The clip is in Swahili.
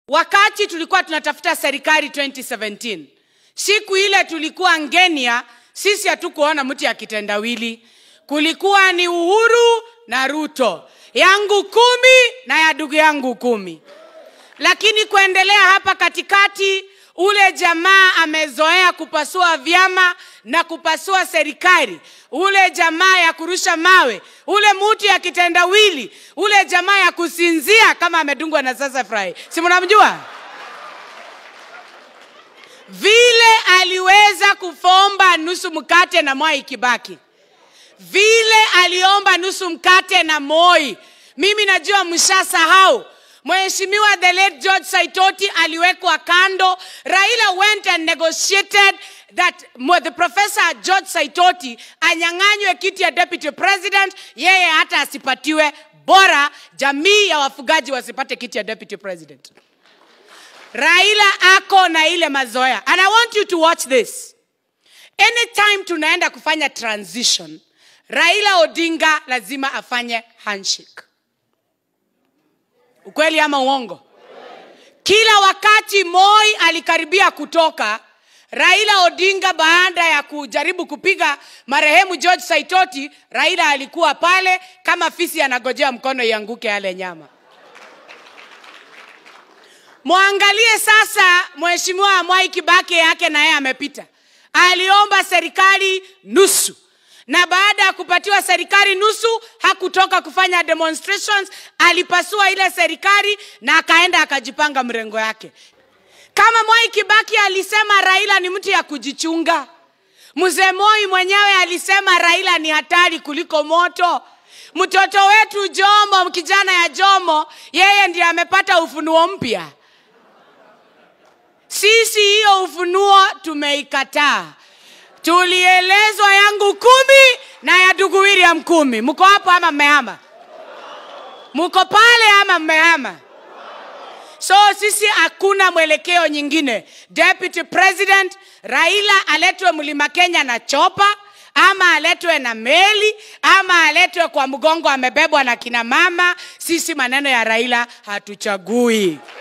wakati tulikuwa tunatafuta serikali 2017 siku ile tulikuwa ngenia sisi hatukuona mtu ya kitendawili kulikuwa ni uhuru na ruto yangu kumi na ya ndugu yangu kumi lakini kuendelea hapa katikati ule jamaa amezoea kupasua vyama na kupasua serikali ule jamaa ya kurusha mawe ule mutu ya kitendawili ule jamaa ya kusinzia kama amedungwa na sasa furahi si mnamjua vile aliweza kufomba nusu mkate na mwai kibaki vile aliomba nusu mkate na moi mimi najua mshasahau mheshimiwa the late george saitoti aliwekwa kando raila went and negotiated that mo- the professor george saitoti anyang'anywe kiti ya deputy president yeye hata asipatiwe bora jamii ya wafugaji wasipate kiti ya deputy president raila ako na ile mazoea and i want you to watch this anytime tunaenda kufanya transition raila odinga lazima afanye handshake ukweli ama uongo kila wakati moi alikaribia kutoka raila odinga baada ya kujaribu kupiga marehemu george saitoti raila alikuwa pale kama fisi anagojea mkono ianguke yale nyama mwangalie sasa mheshimiwa mwai kibaki yake na yeye amepita aliomba serikali nusu na baada ya kupatiwa serikali nusu hakutoka kufanya demonstrations alipasua ile serikali na akaenda akajipanga mrengo yake kama mwai kibaki alisema raila ni mtu ya kujichunga mzee moi mwenyewe alisema raila ni hatari kuliko moto mtoto wetu jomo kijana ya jomo yeye ndiye amepata ufunuo mpya sisi hiyo ufunuo tumeikataa tulielezwa yangu kumi na ya ndugu william kumi mko hapo ama mmehama mko pale ama mmehama so sisi hakuna mwelekeo nyingine deputy president raila aletwe mlima kenya na chopa ama aletwe na meli ama aletwe kwa mgongo amebebwa na kina mama sisi maneno ya raila hatuchagui